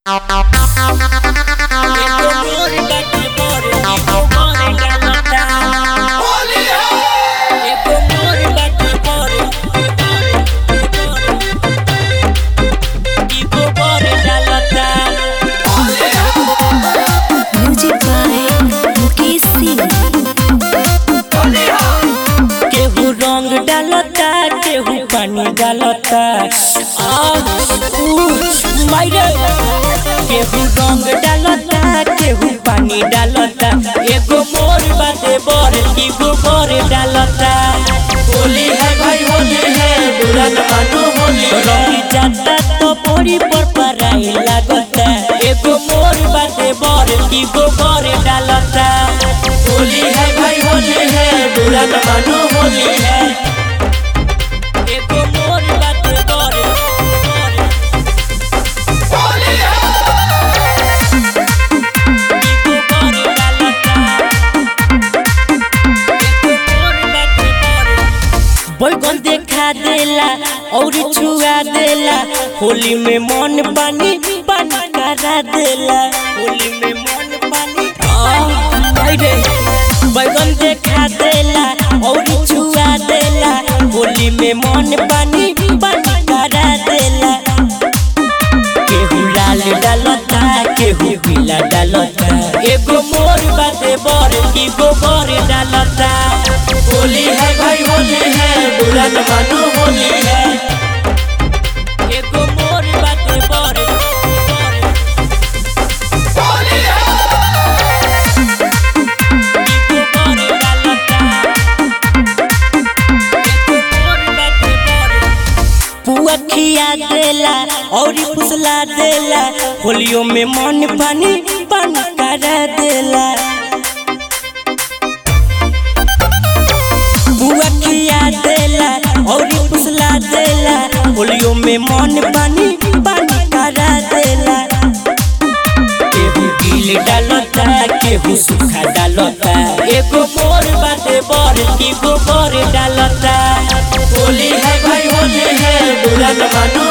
Music by Mukesh Singh. केहू रंग डालता केहू पानी डालता आह, उह, मायरे केहू रंग डालता केहू पानी डालता एगो मोर बाते बर एगो बर डालता होली है भाई होली है बुरा न मानो होली रंग जाता तो बोरी पर पराई लागता एगो मोर बाते बर एगो बर डालता होली है भाई होली है बुरा न मानो होली है एगो मोर बाते बर बर बैगन देखा देला और छुआ देला होली में मन पानी पानी करा देला होली में मन पानी आह, हायरे। बैगन देखा देला और छुआ देला होली में मन पानी पानी करा देला केहू लाल डालता केहू पीला डालता एगो मोर बाते बर एगो बर डालता होली है भाई होली है बुरा न मानो होली है एगो मोर बाते बर एगो बर डालता एगो मोर बाते बर पुआ खिया देला और फुसला देला होलियो में मन पानी पानी करा देला बुआ खिया देला और फुसला देला होलियो में मन पानी पानी करा देला केहू गिल डालता केहू सूखा डालता एगो मोर बाते बर एगो बर डालता होली है भाई होली है बुरा न मानो